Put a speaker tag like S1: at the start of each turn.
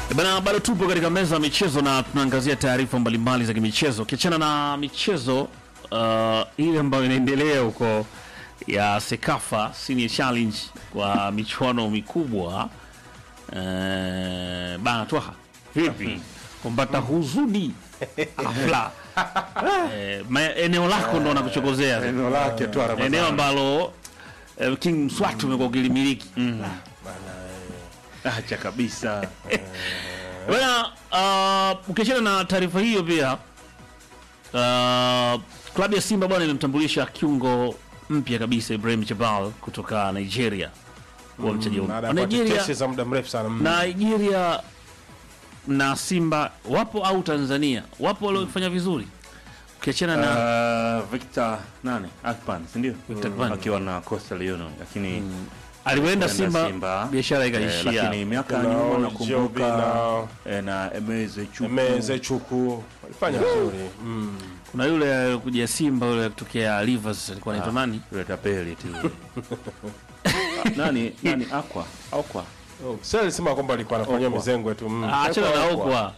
S1: Bana, bado tupo katika meza ya michezo na tunaangazia taarifa mbalimbali za kimichezo. Ukiachana na michezo uh, ile ambayo inaendelea huko ya Sekafa Senior Challenge kwa michuano mikubwa uh, bana twaha vipi kumbata huzuni afla eh, ma- eneo lako ndo nakuchokozea
S2: eneo lake tu Ramadhani.
S1: eneo ambalo eh, King Mswati umekuwa ukilimiliki
S2: acha kabisa
S1: Bwana, uh, ukiachana na taarifa hiyo pia uh, klabu ya Simba bwana imemtambulisha kiungo mpya kabisa Ibrahim Jabal kutoka Nigeria wa mchezaji
S3: baada
S1: wa
S3: ya kuwa
S1: Nigeria.
S3: tetesi za muda mrefu sana mm.
S1: Nigeria na Simba wapo au Tanzania wapo waliofanya vizuri ukiachana na
S2: uh, Victor nani Akpan si ndio
S1: Victor Akpan.
S2: akiwa na Coastal Union lakini
S1: alivyoenda
S2: kwenda
S1: Simba, biashara
S2: eh,
S1: ikaishia.
S2: lakini miaka ya
S3: Kuna
S2: nyuma
S3: Jobi
S2: nakumbuka
S3: na-
S2: eh, na Emeze Chuku
S3: Emeze Chuku walifanya vizuri mm.
S1: Kuna yule alikuja Simba yule kutokea Rivers alikuwa anaitwa nani?
S2: yule tapeli tu nani nani Aqua Aqua
S3: Oh, sasa alisema kwamba alikuwa anafanyia
S2: Okwa.
S3: mizengwe tu mm.
S1: Ah, Achana na
S3: Okwa.
S1: Okwa.